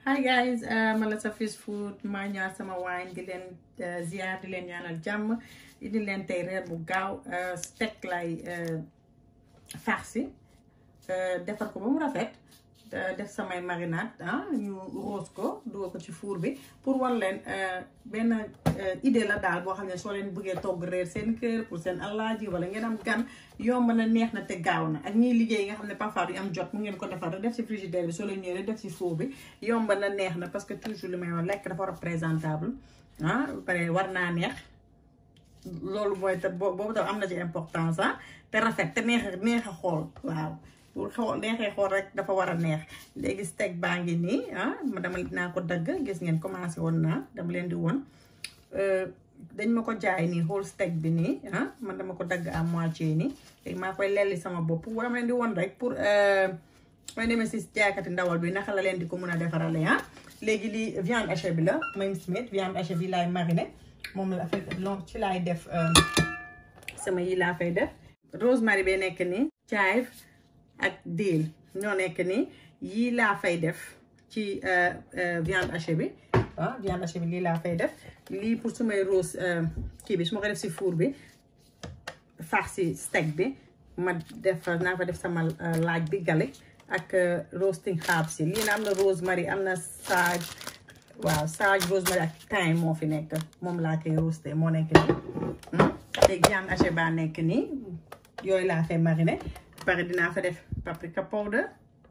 hi guys man la Safis Food maa ñëwaat sama waañ di leen ziar di leen ñaanal jàmm indi leen tey reer bu gaaw steak lay farci defar ko ba mu rafet def samay marinade ah ñu roos ko dugal ko ci four bi pour wan leen benn idée la daal boo xam ne soo leen bëggee togg reer seen kër pour seen alaaji wala ngeen am gan yomb na neex na te gaaw na ak ñiy liggéey nga xam ne parfois du am jot mu ngeen ko defar def ci frigidaire bi soo leen ñëwee def ci four bi yomb na neex na parce que toujours li may wax lekk dafa war a présentable ah pare war naa neex loolu mooy te boobu tam am na ci importance ah te rafet te neex neex a xool waaw pour xool neexee xool rek dafa war a neex léegi steak baa ngi nii ah dama dinaa ko dagg gis ngeen commencé woon naa dama leen di woon dañ ma ko jaay nii whole steak bi nii ah man dama ko dagg à moitié nii léegi maa koy lelli sama bopp dama leen di woon rek pour may demee si jaaykati ndawal bi naka la leen di ko mën a defarale ah léegi lii viande hachée bi la même smith viande hachée bi laay mariné moom la lon ci laay def sama yi laa fay def rosemary bee nekk nii chive ak diil ñoo nekk nii yii laa fay def ci viande hachée bi ah viande hachée bi lii laa fay def lii pour su may rose kii bi su ma ko def si four bi farci steak bi ma def naa fa def sama laaj bi gale ak roasting herbs yi lii na am na rosemary am na sage waaw sage rosemary ak thyme moo fi nekk moom laa koy roasté moo nekk nii léegi viande hachée baa nekk nii yooyu laa fay mariné pare dinaa fa def paprika powder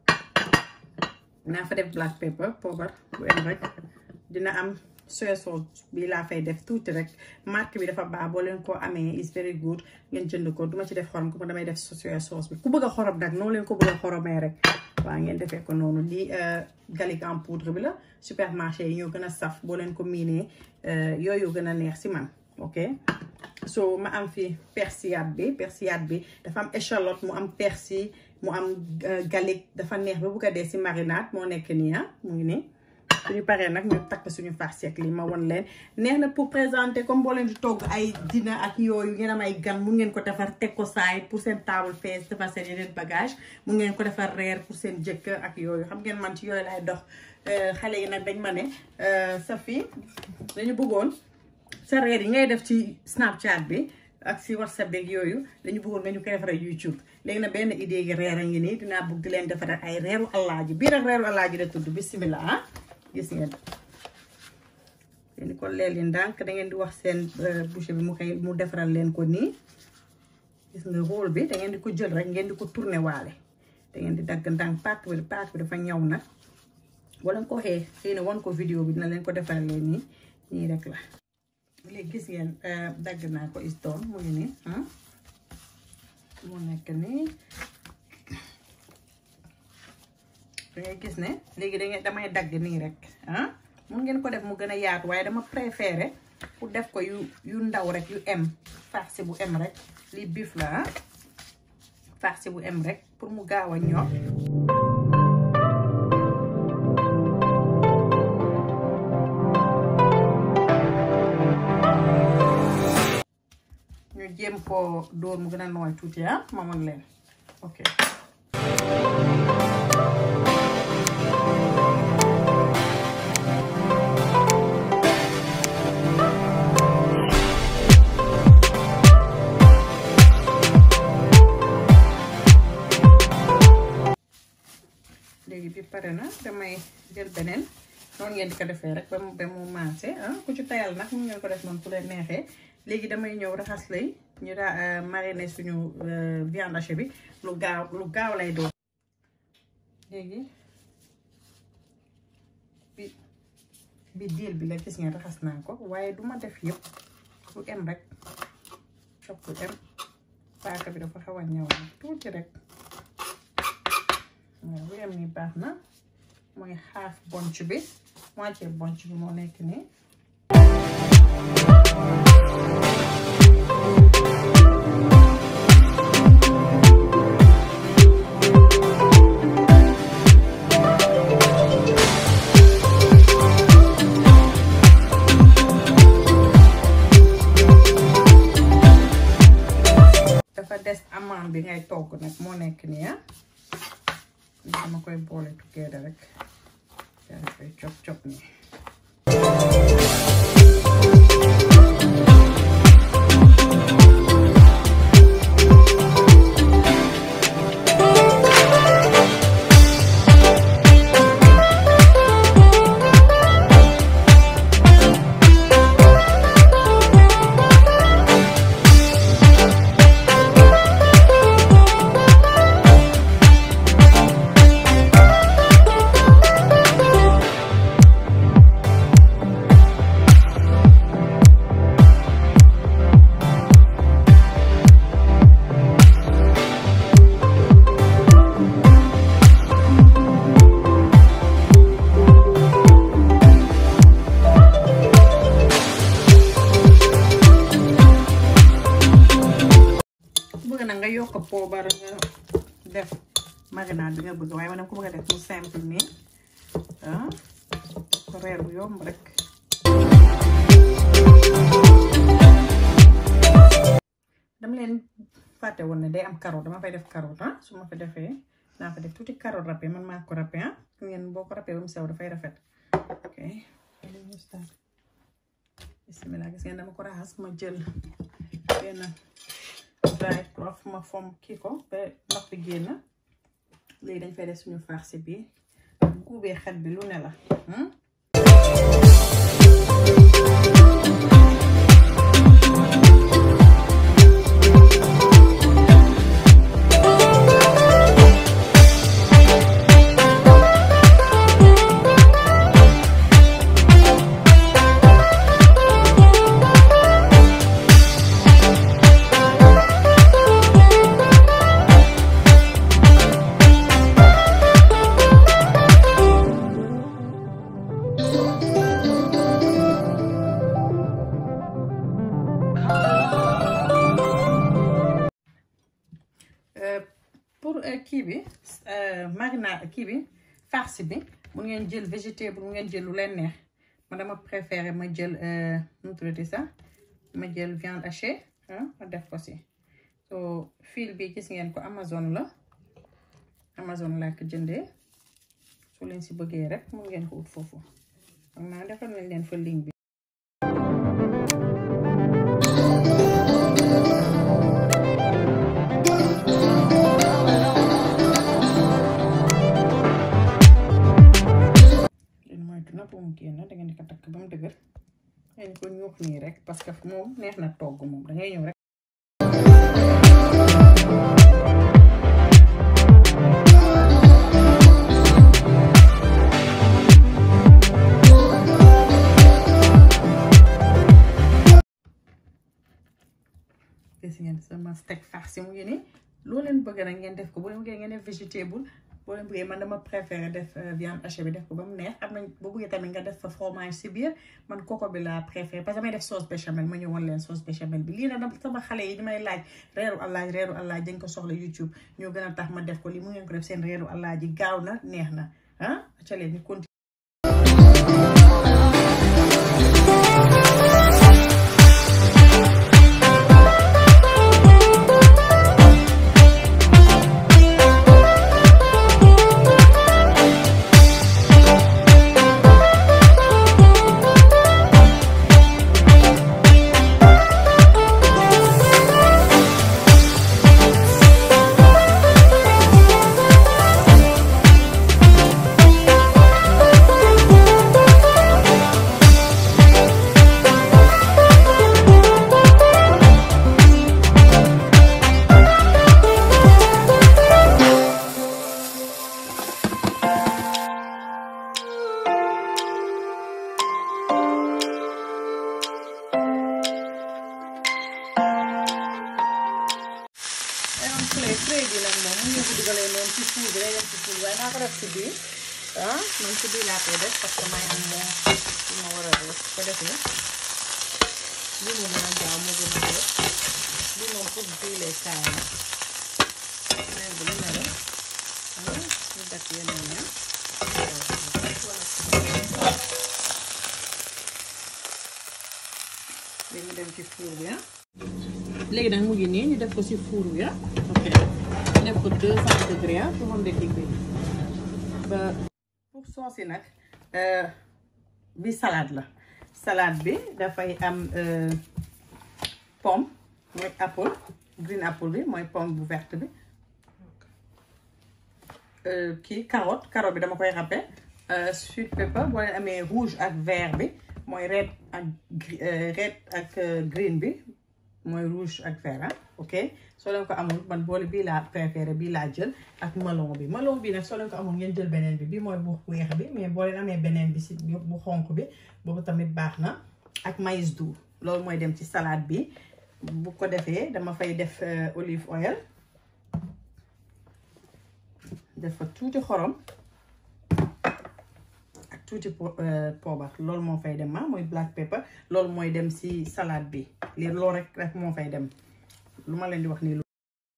dinaa fa def black pepper poobar bu em rek dina am soya sauce bi laa fay def tuuti rek marque bi dafa baax boo leen ko amee is very good ngeen jënd ko duma ci def xorom ko damay def soya sauce bi ku bëgg a xorom nag noonu leen ko bëgg a xoromee rek waaw ngeen defee ko noonu lii garlic en poudre bi la supermarché yi ñoo gën a saf boo leen ko miinee yooyu gën a neex si man ok so ma am fi persillade bi persillade bi dafa am échalote mu am persil mu am garlic dafa neex ba bugg a dee si marinade moo nekk nii ah mu ngi nii suñu paree nag ñu takk suñu farci ak lii ma won leen neex na pour présenter comme boo leen di togg ay dina ak yooyu ngeen am ay gan mun ngeen ko defar teg ko saay pour seen table fees defar seen yeneen bagage mun ngeen ko defar reer pour seen jëkkër ak yooyu xam ngeen man ci yooyu laay dox xale yi nag dañ ma ne Safi dañu bëggoon sa reer yi ngay def ci Snapchat bi ak si WhatsApp beeg yooyu dañu bëggoon nga ñu koy defaree YouTube léegi nag benn idée gi reer a ngi nii dinaa bëgg di leen defaree ay reeru alaaji bii rek reeru alaaji la tudd bisimilah ah gis ngeen leen ko leel yi ndànk da ngeen di wax seen boucher bi mu koy mu defaral leen ko nii gis nga rôle bi da ngeen di ko jël rek ngeen di ko tourner waale da ngeen di dagg ndànk paak bi paak bi dafa ñaw nag wala nga ko waxee xëy na wan ko vidéo bi dina leen ko defaral leen nii nii rek la léegi gis ngeen dagg naa ko istoon mu ngi nii mu nekk nii dangay gis ne léegi dangay damay dagg nii rek ah mun ngeen ko def mu gën a yaatu waaye dama préféré pour def ko yu yu ndaw rek yu em farci bu em rek lii bif la ah farci bu em rek pour mu gaaw a ñor ñu jéem koo dóor mu gën a nooy tuuti ah ma mën leen ok léegi bi pare na damay jël beneen noonu ngeen di ko defee rek ba mu ba mu maase ah ku ci tayal nag mun ngeen ko def noonu ku leen neexee léegi damay ñëw raxas lay ñu daa mariner suñu viande hachée bi lu gaaw lu gaaw lay doon léegi bi bi diil bi la gis ngeen raxas naa ko waaye duma def yëpp lu em rek fokk lu em paaka bi dafa xaw a ñëw tuuti rek waaw lu em nii baax na mooy xaaf bonc bi moitié bonc bi moo nekk nii dafa des amande bi ngay togg nag moo nekk nii ah dama koy boole together rek koy cop cop nii bëgg na nga yokk poobar nga def marinade bi nga bëgg waaye man dama ko bëgg a def mu simple nii ah ko reer bu yomb rek dama leen fàtte woon ne day am carotte dama fay def carotte ah su ma fa defee naa fa def tuuti carotte râpé man maa ko râpé ah ngeen boo ko râpé ba mu sew dafay rafet ok bismillah gis ngeen dama ko raxas ma jël benn dry cloth ma fom kii ko ba ndox bi génn léegi dañ fay def suñu farce bi guubee xet bi lu ne la pour kii bi marinade kii bi farce bi mun ngeen jël végétable mun ngeen jël lu leen neex ma dama préféré ma jël nu mu tuddati sax ma jël viande hachée ma def ko si so fil bi gis ngeen ko Amazon la Amazon laa ko jëndee su leen si bëggee rek mun ngeen ko ut foofu xam naa defal nañ leen fa link bi na bu mu génn da ngeen di ko takk ba mu dëgër ngeen ko ñuux nii rek parce que moom neex na togg moom da ngay ñëw rek gis ngeen sama steak farci mu ngi nii loo leen bëgg nag ngeen def ko bu leen bëggee ngeen def végétable boo leen bëggee man dama préféré def viande hachée bi def ko ba mu neex am nañ boo bëggee tamit nga def fa fromage si biir man koko bi laa préféré parce que damay def sauce béchamel ma ñëwoon leen sauce béchamel bi lii nag dama sama xale yi di may laaj reeru allaaj reeru allaaj dañ ko soxla YouTube ñoo gën a tax ma def ko lii mu ngeen ko def seen reeru allaaj yi gaaw na neex na ah ca leen ñu continue tray bi nag moom mu ngi ko dugalee noonu ci fuur bi day dem ci fuur bi waaye naa ko def ci biir ah man ci biir laa koy def parce que may am moo li ma war a def ko defee lii mu mën a gaaw moo gën a def lii moom pour diwlee kaay la mais bu lu ne la ñu def yeneen ya léegi ñu dem ci fuur bi ah léegi nag mu ngi nii ñu def ko ci four bi ah ok ñu def ko deux cent degré ah pour moom de digg bi ba pour soos yi nag bi salade la salade bi dafay am pomme mooy apple green apple bi mooy pomme bu verte bi kii carotte carotte bi dama koy râpé sweet pepper boo leen amee rouge ak vert bi mooy red ak red ak green bi mooy rouge ak vert ah ok soo leen ko amul man boole bii laa préféré bii laa jël ak melon bi melon bi nag soo leen ko amul ngeen jël beneen bi bii mooy bu weex bi mais boo leen amee beneen bi si bu xonk bi boobu tamit baax na ak maïs doux loolu mooy dem ci salade bi bu ko defee dama fay def olive oil def fa tuuti xorom ak tuuti poobar loolu moo fay dem ah mooy black pepper loolu mooy dem si salade bi lii loolu rek rek moo fay dem lu ma leen di wax nii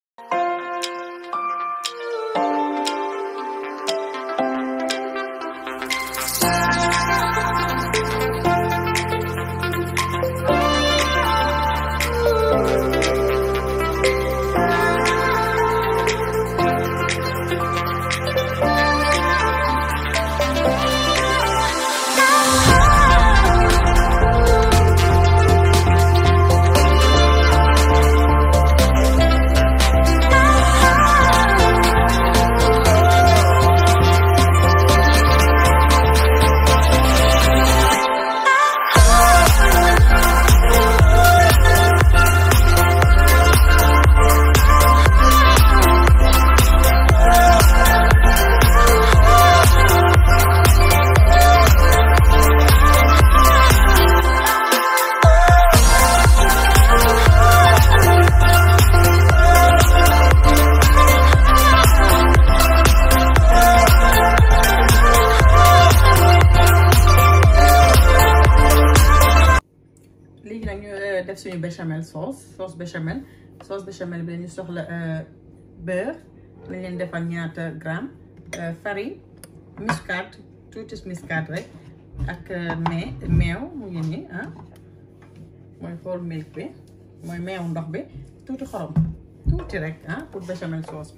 léegi nag ñu def suñu béchamel sauce sauce béchamel sauce béchamel bi dañu soxla beurre lañ leen defal ñaata gramme farine muscade tuuti muscade rek ak mais meew mu ngi nii ah mooy whole milk bi mooy meew ndox bi tuuti xorom tuuti rek ah pour béchamel sauce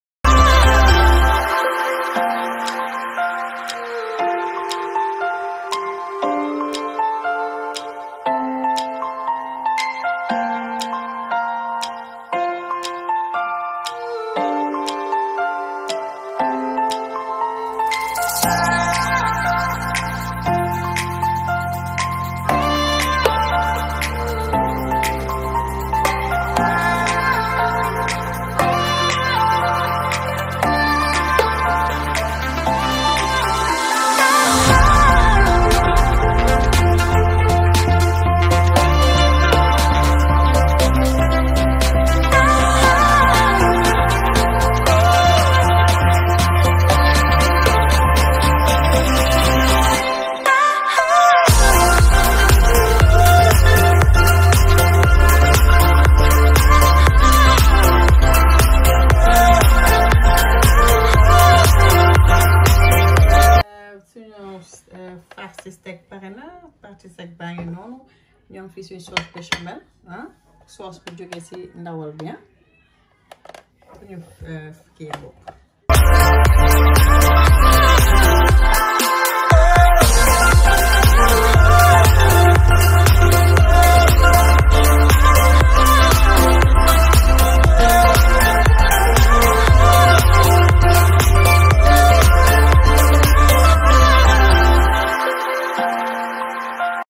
farci steak pare na farci steak baa ngi noonu ñoom fii suñu sauce béchamel ah sauce bu jógee ci ndawal bi ah ñu kii boobu